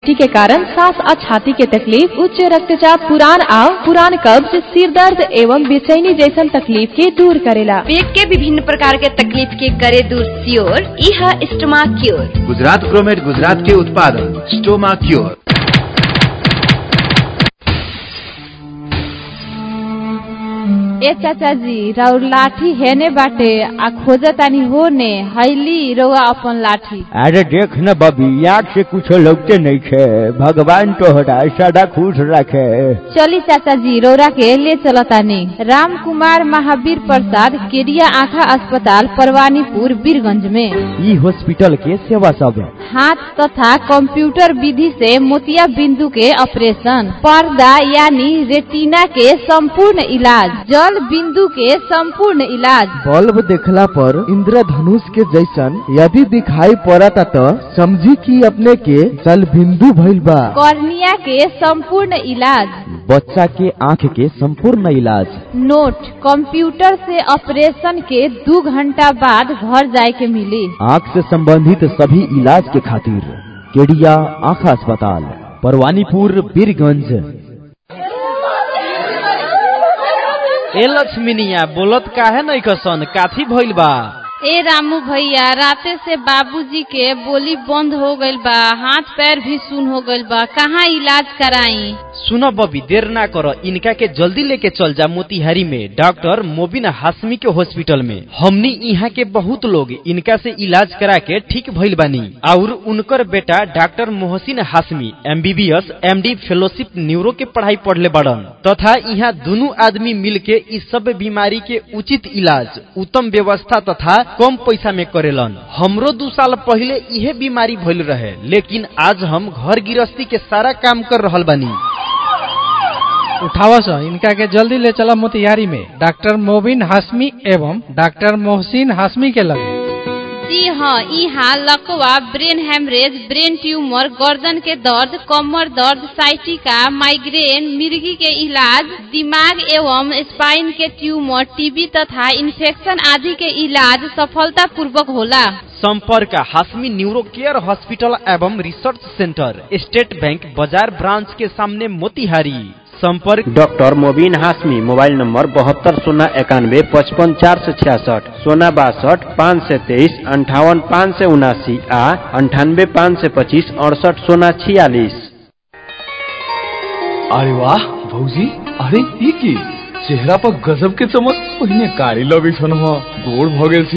acidity के कारण सांस और छाती के तकलीफ उच्च रक्तचाप पुरान आव पुरान कब्ज सिर दर्द एवं बेचैनी जैसन तकलीफ के दूर करेला पेट के विभिन्न प्रकार के तकलीफ के करे दूर सियोर यह स्टोमा क्योर गुजरात क्रोमेट गुजरात के उत्पादन स्टोमा क्योर ए चाचा जी राउर लाठी हेने बाटे आ खोजतानी होने हैली रउआ अपन लाठी अरे देख न बबी आँख से कुछ लगते नहीं छे भगवान तोहरा सदा खुश रखे चली चाचा जी रौरा के ले चलतानी राम कुमार महावीर प्रसाद केडिया आँखा अस्पताल परवानीपुर बीरगंज में ई हॉस्पिटल के सेवा सब हाथ तथा कंप्यूटर विधि से मोतिया बिंदु के ऑपरेशन पर्दा यानी रेटिना के संपूर्ण इलाज जल बिंदु के संपूर्ण इलाज बल्ब देखला पर इंद्रधनुष के जैसन यदि दिखाई पड़ता तो समझी कि अपने के जल बिंदु भइल बा कॉर्निया के संपूर्ण इलाज बच्चा के आँख के संपूर्ण इलाज नोट कंप्यूटर से ऑपरेशन के दो घंटा बाद घर जाए के मिली आँख से संबंधित सभी इलाज के खातिर केडिया आँखा अस्पताल परवानीपुर बीरगंज ए लक्ष्मीनिया बोलत काहे नहीं कसन काथी भइल बा ए रामू भैया राते से बाबूजी के बोली बंद हो गईल बा हाथ पैर भी सुन हो गईल बा कहाँ इलाज कराई सुनो बबी देर ना करो इनका के जल्दी लेके चल जा मोतिहारी में डॉक्टर मोबिन हाशमी के हॉस्पिटल में हमनी यहाँ के बहुत लोग इनका से इलाज करा के ठीक भइल बानी और उनकर बेटा doctor Mohsin Hashmi MBBS MD fellowship neuro के पढ़ाई पढ़ले बड़न तथा यहाँ दोनों आदमी मिल के इस सब बीमारी के उचित इलाज उत्तम व्यवस्था तथा कम पैसा में करेलन हमरो दू साल पहले इहे बीमारी भइल रहे लेकिन आज हम घर गृहस्थी के सारा काम कर रहल बानी उठावस इनका के जल्दी ले चला मोतिहारी में डॉक्टर मोबिन हाशमी एवं डॉक्टर मोहसिन हाशमी के लगे जी हाँ यहाँ लकवा ब्रेन हेमरेज ब्रेन ट्यूमर गर्दन के दर्द कमर दर्द साइटिका माइग्रेन मिर्गी के इलाज दिमाग एवं स्पाइन के ट्यूमर टीबी तथा इन्फेक्शन आदि के इलाज सफलता पूर्वक होला संपर्क हाशमी न्यूरो केयर हॉस्पिटल एवं रिसर्च सेंटर स्टेट बैंक बाजार ब्रांच के सामने मोतिहारी संपर्क doctor Mobin Hashmi mobile number बहत्तर शून्य इक्यानवे पचपन चार सौ छियासठ सोना बासठ पाँच सौ तेईस अंठावन पाँच सौ उनासी आ अंठानवे पाँच सौ पच्चीस अड़सठ सोना छियालीस अरे वाह भौजी अरे ई की चेहरा पर गजब के चमक पहिने कारी लगे छन गोड़ भ गेल छी